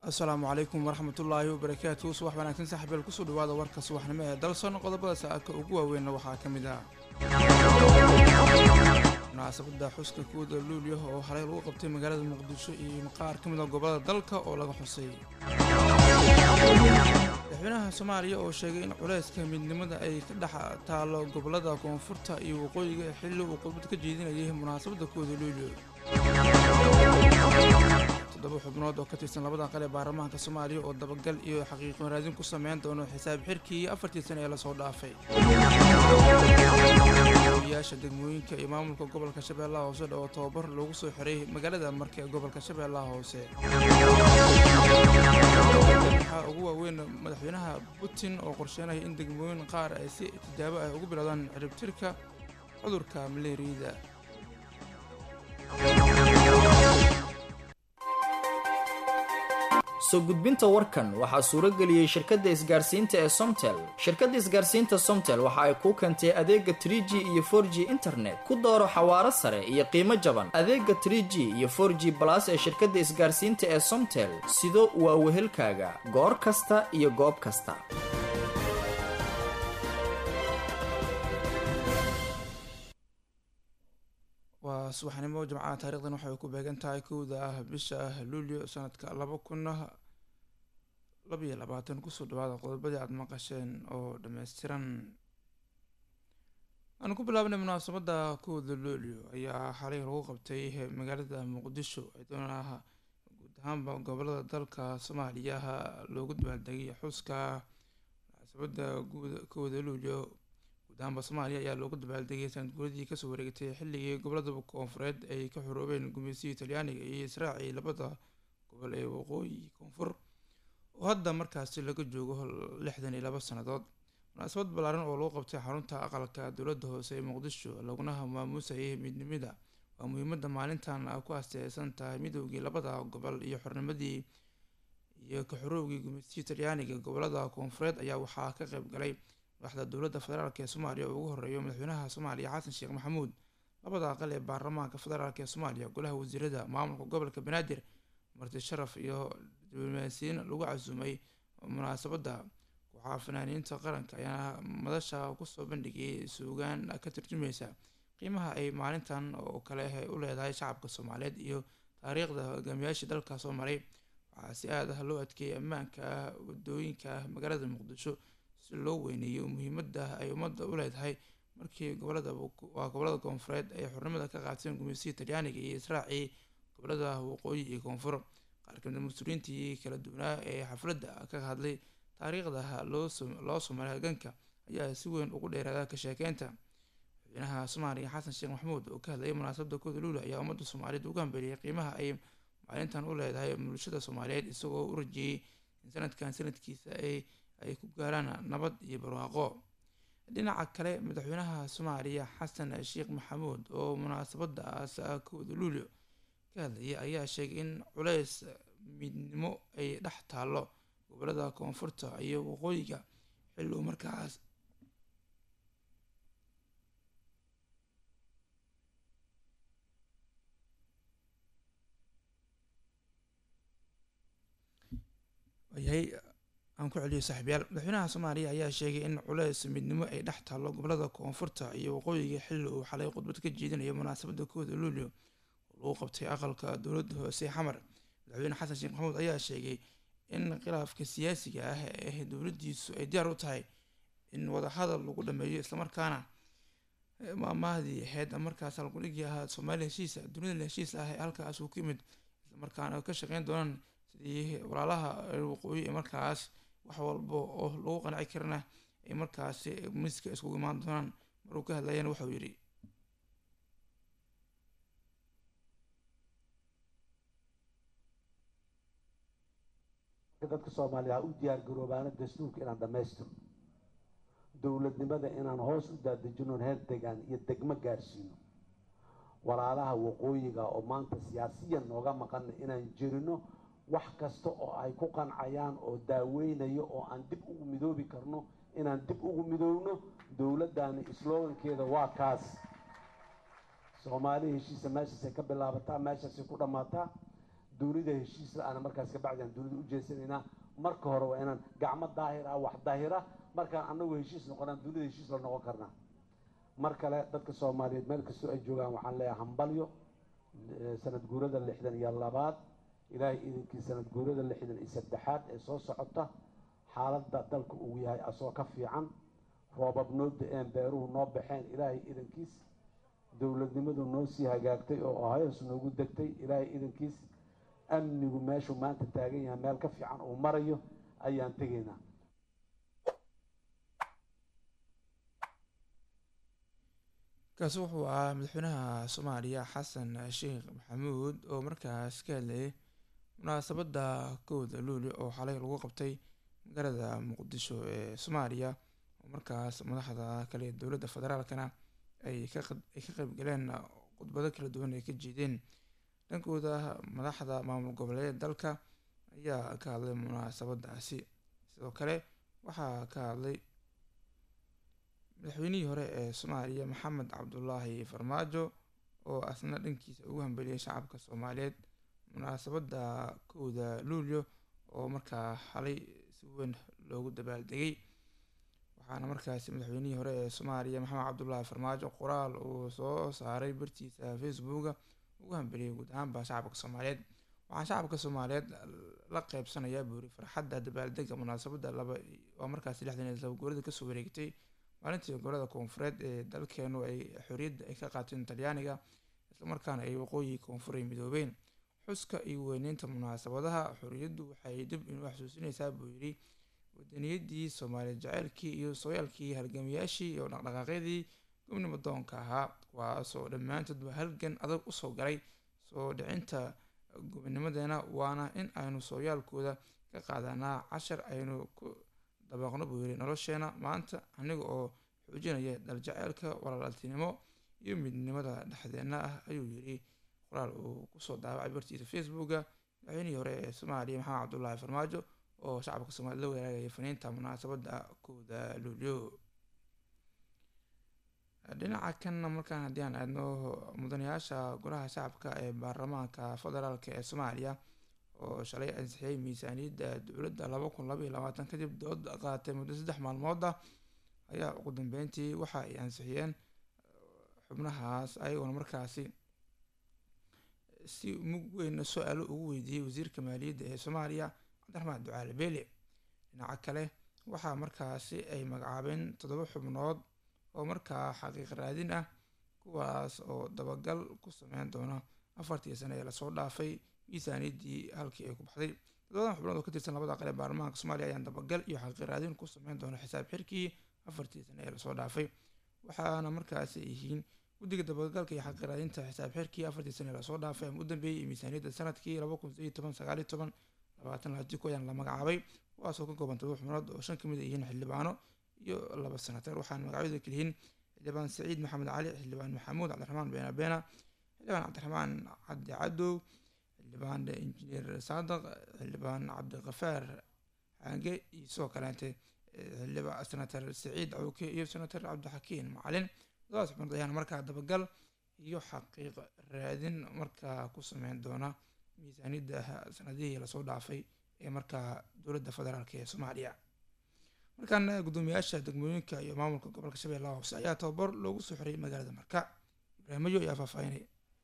asalaamu calaykum waraxmatullaahi wabarakaatu subax wanaagsan saxbeel kusoo dhawaada warka subaxnimo ee dalson qodobada saaka ugu waaweynna waxaa ka mid ah munaasabada xuska kuwada luulya oo halay lagu qabtay magaalada muqdisho iyo qaar ka mid a gobolada dalka oo laga xusay madaxweynaha soomaaliya oo sheegay in culayska midnimada ay ka dhex taalo gobolada koonfurta iyo waqooyiga xilli uu khudbad ka jeedinayay munaasabada kuwada luulyo toddoba xubnood oo ka tirsan labada qal ee baarlamaanka soomaaliya oo dabagal iyo xaqiiqo raadin ku sameyn doono xisaab xirkii afartii sane ee lasoo dhaafay yaasha degmooyinka iyo maamulka gobolka shabeellaha hoose oo tababar loogu soo xiray magaalada marka ee gobolka shabeellaha hoose waxaa ugu waaweyn madaxweynaha putin oo qorsheynaya in degmooyin qaar ay si tijaabo ah ugu bilaadaan ciribtirka cudurka maleeriyada soo gudbinta warkan waxaa suuro geliyey shirkadda isgaarsiinta ee somtel shirkadda isgaarsiinta somtel waxa ay kuu keentay adeega trie g iyo for g internet ku dooro xawaaro sare iyo qiimo jaban adeega trie g iyo for g balas ee shirkadda isgaarsiinta ee somtel sido waa wehelkaaga goor kasta iyo goob kasta waa subaxnimo jimcaha taarikhdan waxay ku beegan tahay kowda ah bisha luulyo sanadka laba kun labaiyo labaatan kusoo dhawaada qodobadii aada maqasheen oo dhammaystiran aan ku bilaabnay munaasabada kowda luulyo ayaa xalay lagu qabtay magaalada muqdisho iyadoona guud ahaanba gobolada dalka soomaaliya loogu dabaaldegay xuska munaasabada kowda luulyo guudahaanba soomaaliya ayaa loogu dabaaldegay sanad guuradii kasoo wareegtay xilligii gobolada koonfureed ay ka xoroobeen gumeysiyii talyaaniga iyo israaci labada gobol ee waqooyi koonfur oo hadda markaasi laga joogo lixdan iyo laba sannadood munaasabad ballaaran oo lagu qabtay xarunta aqalka dowladda hoose ee muqdisho laguna maamuusayay midnimada waa muhiimada maalintan ku asteysan tahay midoogii labada gobol iyo xornimadii iyo ka xoroowgii gumeysiyii talyaaniga gobolada koonfureed ayaa waxaa ka qayb galay madaxda dowladda federaalk ee soomaaliya oo ugu horeeyo madaxweynaha soomaaliya xasan sheekh maxamuud labada aqal ee baarlamaanka federaalk ee soomaaliya golaha wasiirada maamulka gobolka banaadir marti sharaf iyo diblomaasiyiin lagu casuumay munaasabada kooxaha fanaaniinta qaranka ayaana madasha kusoo bandhigayay suugaan ka turjumeysa qiimaha ay maalintan oo kale u leedahay shacabka soomaaliyeed iyo taariikhda hogaamiyaashii dalka soo maray waxaa si aad ah loo adkeeyay ammaanka wadooyinka magaalada muqdisho si loo weyneeyo muhiimada ay ummadda u leedahay markii gobolada waa gobolada koonfureed ay xornimada ka qaateen gumeysiyii talyaaniga iyo israaci gobolada waqooyi iyo koonfur qaar kamida mas-uuliyiintii kala duwanaa ee xafladda ka hadlay taariikhda loo soo maray halganka ayaa si weyn ugu dheeraada ka sheekeynta madaxweynaha soomaaliya xasan sheekh maxamuud oo ka hadlayay munaasabada kooda luula ayaa ummadda soomaaliyeed ugu hambeliyay qiimaha ay maalintan u leedahay bulshada soomaaliyeed isagoo u rajeeyey in sanadkan sanadkiisa ay ay ku gaaraan nabad iyo barwaaqo dhinaca kale madaxweynaha soomaaliya xasan sheekh maxamuud oo munaasabadaas kooda luulyo ka hadlayay ayaa sheegay in culeys midnimo ay dhex taallo gobolada koonfurta iyo waqooyiga xilli uu markaas yahay aan ku celiyo saaxiibyaal madaxweynaha soomaaliya ayaa sheegay in culeys midnimo ay dhex taallo gobolada koonfurta iyo waqooyiga xilli uu xalay khudbad ka jeedinayo munaasabada kooda luulyo oo lagu qabtay aqalka dowladda hoose xamar madaxweyne xasan sheekh maxamuud ayaa sheegay in khilaafka siyaasiga ah ee dowladdiisu ay diyaar u tahay in wadahadal lagu dhameeyo islamarkaana maamahdii ahayd markaas halgudhigii ahaa soomaaliya heshiisa dunida heshiis ah ee halkaas uu ka yimid islamarkaana ka shaqeyn doonaan sidii walaalaha waqooyi ee markaas wax walba oo lagu qanci karana ay markaasi miska iskugu imaan doonaan maruu ka hadlayana waxauu yidhi dadka soomaaliya ha u diyaar garoobaana dastuurka inaan dhammaystirno dowladnimada inaan hoos u daadejinoon heer degaan iyo degmo gaarsiino walaalaha waqooyiga oo maanta siyaasiyan nooga maqana inaan jirino wax kasta oo ay ku qancayaan oo daaweynayo oo aan dib ugu midoobi karno inaan dib ugu midoobno dowladdaani slogankeeda waa kaas soomaali heshiisa meeshaasay ka bilaabataa meeshaasay ku dhammaataa dunida heshiis la-aana markaas kabacdi aan dunida u jeesanaynaa marka hore waa inaan gacmo daahir ah wax daahira markaan annagu heshiis noqonaan dunida heshiis la noqon karnaa mar kale dadka soomaaliyeed meel kastoo ay joogaan waxaan leeyahay hambalyo sanad guurada lixdan iyo labaad ilaahay idinkii sanad guurada lixdan iyo saddexaad ee soo socota xaaladda dalka uu yahay asoo ka fiican roobab noo da-een beeruhu noo baxeen ilaahay idankiis dowladnimadu noo sii hagaagtay oo hoos noogu degtay ilaahay idankiis amnigu meeshuu maanta taagan yahay meel ka fiican uu marayo ayaan tegaynaa kaasi wuxuu ahaa madaxweynaha soomaaliya xasan sheekh maxamuud oo markaas ka hadlayay munaasabadda kowda luuli oo xalay lagu qabtay magaalada muqdisho ee soomaaliya oo markaas madaxda kale ee dowladda federaalkana ay ka ay ka qayb galeen khudbado kala duwan ay ka jeedeen dhankooda madaxda maamul goboleed dalka ayaa ka hadlay munaasabadaasi sidoo kale waxaa ka hadlay madaxweynihii hore ee soomaaliya maxamed cabdulaahi farmaajo oo asna dhankiisa ugu hambeliyay shacabka soomaaliyeed munaasabadda kowda luulyo oo markaa xalay si weyn loogu dabaaldegay waxaana markaasi madaxweynihii hore ee soomaaliya maxamed cabdulaahi farmaajo qoraal uu soo saaray bartiisa facebooka ugu hambeliyay guud ahaanba shacabka soomaaliyeed waxaan shacabka soomaaliyeed la qeybsanayaa buuri farxadda dabaaldega munaasabadda laba waa markaasi lixdan iyo laba guurada kasoo wareegtay maalintii gobolada koonfureed ee dalkeenu ay xorriyadda ay ka qaateen talyaaniga islamarkaana ay waqooyi koonfur ay midoobeen xuska iyo weyneynta munaasabadaha xorriyaddu waxay dib inuu xasuusinaysaa buu yidhi wadaniyadii soomaaliya jaceylkii iyo sooyaalkii halgamayaashii iyo dhaqdhaqaaqyadii gobnimo doonka ahaa kuwaasoo dhammaantoodba halgan adag usoo galay soo dhicinta gobonimadeena waana in aynu sooyaalkooda ka qaadanaa cashar aynu ku dabaqno buu yidhi nolosheena maanta aniga oo xoojinaya daljaceylka walaaltinimo iyo midnimada dhexdeenna ah ayuu yidhi qoraal uu kusoo daawacay bartiisa facebooka madaxweynihii hore ee soomaaliya maxamed cabdulaahi farmaajo oo shacabka soomaaliyed la wadaagaya faniinta munaasabadda kowda luulyo dhinaca kanna markaan haddii aan aadno mudanayaasha golaha shacabka ee baarlamaanka federaalk ee soomaaliya oo shalay ansixiyey miisaaniyadda dowladda laba kun laba iyo labaatan kadib dood qaatay muddo saddex maalmood ah ayaa ugu dambeyntii waxa ay ansixiyeen xubnahaas ayagoona markaasi si mug weyn su-aalo ugu weydiiyey wasiirka maaliyadda ee soomaaliya cabdiraxmaan ducaale beele dhinaca kale waxaa markaasi ay magacaabeen toddoba xubnood oo markaa xaqiiq raadin ah kuwaas oo dabagal ku sameyn doona afartii sane ee lasoo dhaafay miisaaniyaddii halkii ay ku baxday toddobadan xubnood oo ka tirsan labada qale baarlamaanka soomaaliya ayaan dabagal iyo xaqiiq raadin ku sameyn doona xisaab xirkii afartii sane ee lasoo dhaafay waxaana markaasi yihiin guddiga dabagalka iyo xaqiiq raadinta xisaab xirkii afartii sane ee lasoo dhaafay ama u dambeeyey miisaaniyadda sanadkii laba kun sideed toban sagaaliyo toban labaatan laatiko ayaan la magacaabay kuwaasoo ka kooban todoba xubnood oo shan kamid a yihiin xildhibaano iyo laba senatar waxaana magacyadu kaliyihiin xildhibaan saciid maxamed cali xildhibaan maxamuud cabdiraxmaan beena beena xildhibaan cabdiraxmaan cabdi cadow xildhibaan injineer saadaq xildhibaan cabdikafaar xaange iyo sidoo kaleete xildhibaan senatar saciid cawke iyo senatar cabdixakiin macalin labadaas xubnood ayaana markaa dabagal iyo xaqiiq raadin markaa ku sameyn doona miisaaniyadda sanadihii lasoo dhaafay ee markaa dowladda federaalk ee soomaaliya markaana guddoomiyaasha degmooyinka iyo maamulka gobolka shabeellaha hoose ayaa tababar loogu soo xiriyay magaalada marka ibraahimoyo ayaa faahfaahinaya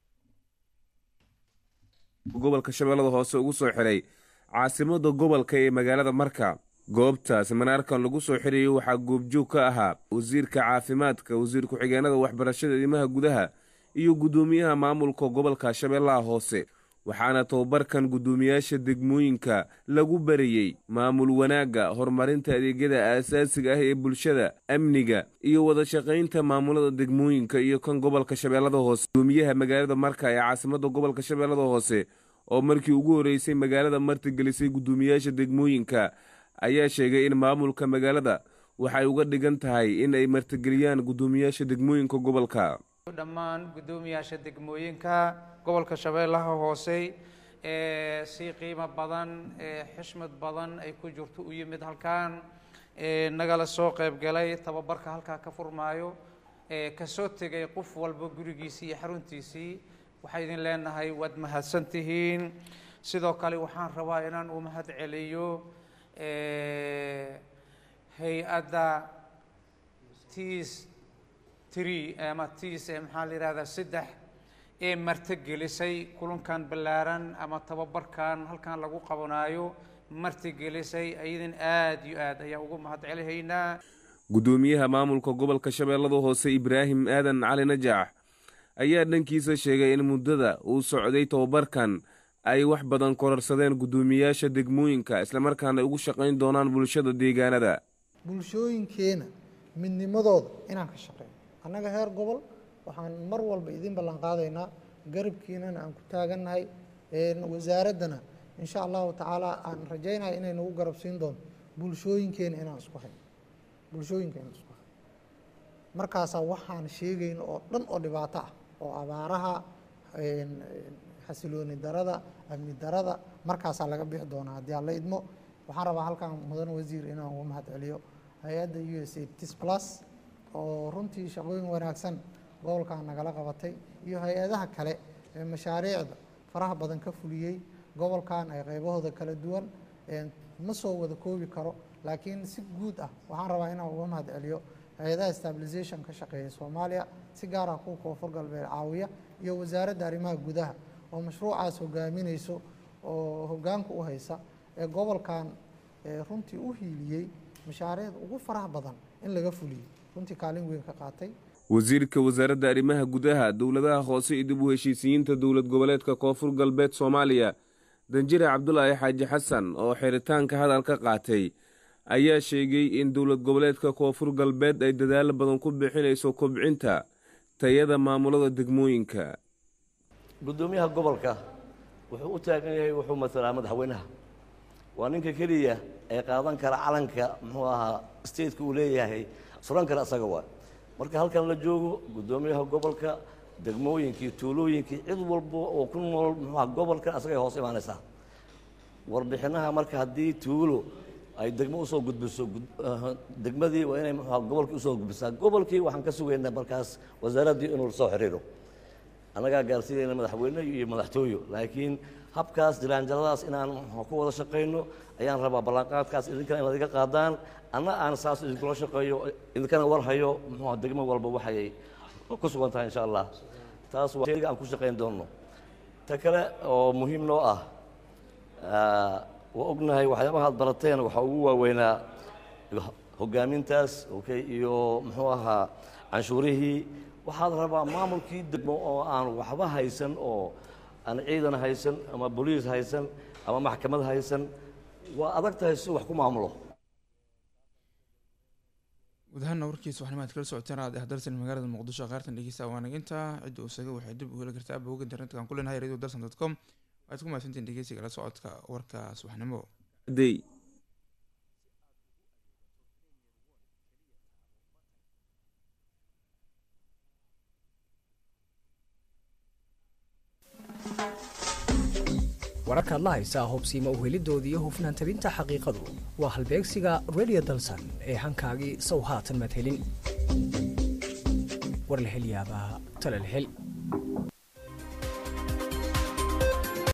gobolka shabeellada hoose ugu soo xiray caasimada gobolka ee magaalada marka goobtaas manaarkan lagu soo xirayo waxaa goobjoog ka ahaa wasiirka caafimaadka wasiir ku-xigeenada waxbarashada idimaha gudaha iyo guddoomiyaha maamulka gobolka shabeellaha hoose waxaana tababarkan guddoomiyaasha degmooyinka lagu barayey maamul wanaagga horumarinta adeegyada aasaasiga ah ee bulshada amniga iyo wada shaqaynta maamulada degmooyinka iyo kan gobolka shabeellada hoose gudoomiyaha magaalada marka ee caasimada gobolka shabeellada hoose oo markii ugu horreysay magaalada martigelisay guddoomiyaasha degmooyinka ayaa sheegay in maamulka magaalada waxay uga dhigan tahay in ay martigeliyaan guddoomiyaasha degmooyinka gobolka dhammaan guddoomiyaasha degmooyinka gobolka shabeellaha hoose ee si qiimo badan ee xishmad badan ay ku jirto u yimid halkan ee nagala soo qayb galay tababarka halkaa ka furmaayo ee kasoo tegay qof walba gurigiisii iyo xaruntiisii waxaa idin leenahay waad mahadsan tihiin sidoo kale waxaan rabaa inaan u mahad celiyo hay-adda tis tree ama tis maxaa la yihahdaa saddex ee martigelisay kulankan ballaaran ama tababarkan halkan lagu qabanaayo martigelisay ayadan aada iyo aad ayaa ugu mahad celihaynaa guddoomiyaha maamulka gobolka shabeellada hoose ibraahim aadan cali najaax ayaa dhankiisa sheegay in muddada uu socday tobabarkan ay wax badan kororsadeen guddoomiyaasha degmooyinka islamarkaana ugu shaqayn doonaan bulshada deegaanada bulshooyinkeena midnimadooda inaan ka shaqeyno annaga heer gobol waxaan mar walba idin ballan qaadaynaa garabkiinana aan ku taagannahay wasaaraddana insha allahu tacaala aan rajaynaya inay nagu garab siin doonto bulshooyinkeena inaan isku hayno bulshooyinka inaan isku hayno markaasaa waxaan sheegayno oo dhan oo dhibaato ah oo abaaraha xasilooni darada amni darada markaasaa laga bixi doonaa haddii aan la idmo waxaan rabaa halkan mudan wasiir inaan uga mahad celiyo hay-adda u s a tis plus oo runtii shaqooyin wanaagsan gobolkan nagala qabatay iyo hay-adaha kale ee mashaariicda faraha badan ka fuliyey gobolkan ay qaybahooda kala duwan ma soo wada koobi karo laakiin si guud ah waxaan rabaa inaan uga mahad celiyo hay-adaha stabilization ka shaqeeya soomaaliya si gaar ah kuwa koonfur galbeed caawiya iyo wasaaradda arrimaha gudaha oo mashruucaas hogaaminayso oo hoggaanka u haysa ee gobolkan runtii u hiiliyey mashaariicda ugu faraha badan in laga fuliyey runtii kaalin weyn ka qaatay wasiirka wasaaradda arrimaha gudaha dowladaha hoose iyo dib u heshiisiyiinta dowlad goboleedka koonfur galbeed soomaaliya danjire cabdulaahi xaaji xasan oo xiritaanka hadal ka qaatay ayaa sheegay in dowlad goboleedka koonfur galbeed ay dadaalo badan ku bixinayso kobcinta tayada maamulada degmooyinka guddoomiyaha gobolka wuxuu u taagan yahay wuxuu matalaa madaxweynaha waa ninka keliya ee qaadan kara calanka muxuu ahaa stateka uu leeyahay suran kara asaga waa marka halkan la joogo guddoomiyaha gobolka degmooyinkii tuulooyinkii cid walba oo ku nool muxuuaha gobolka asagay hoos imaanaysaa warbixinaha marka haddii tuulo ay degmo usoo gudbiso degmadii waa inay muxuuha gobolkii usoo gudbisaa gobolkii waxaan ka sugaynaa markaas wasaaraddii inuu soo xiriiro annagaa gaarsiinayna madaxweyne iyo madaxtooyo laakiin habkaas dilaanjaladaas inaan ku wada shaqayno ayaan rabaa ballanqaadkaas idinkana inaad iga qaadaan anna aan saas idinkula shaqeeyo idinkana warhayo muxuuha degmo walba waxay ku sugan tahay insha allah taas waa shayga aan ku shaqayn doonno ta kale oo muhiim noo ah waa ognahay waxyaabaha ad barateen waxaa ugu waaweynaa hogaamintaas okay iyo muxuu ahaa canshuurihii waxaad rabaa maamulkii degmo oo aan waxba haysan oo aan ciidan haysan ama boliis haysan ama maxkamad haysan waa adag tahay si wax ku maamulo guud ahaana warkiisa waxnimaad kala socoteen aad ah darsan magaalada muqdisho qaartan dhegeysta waanaginta cidda usaga waxay dib u heli kartaa bogga internetka aan ku leenahay radio darsan dot com waxaad ku mahadsantiin dhegeysiga la socodka warka subaxnimo dey wararkaad la haysaa hubsiima uhelidooda iyo hufnaan tabinta xaqiiqadu waa halbeegsiga radio dalsan ee hankaagii sow haatan madhelin war la hel yaabaa tale la hel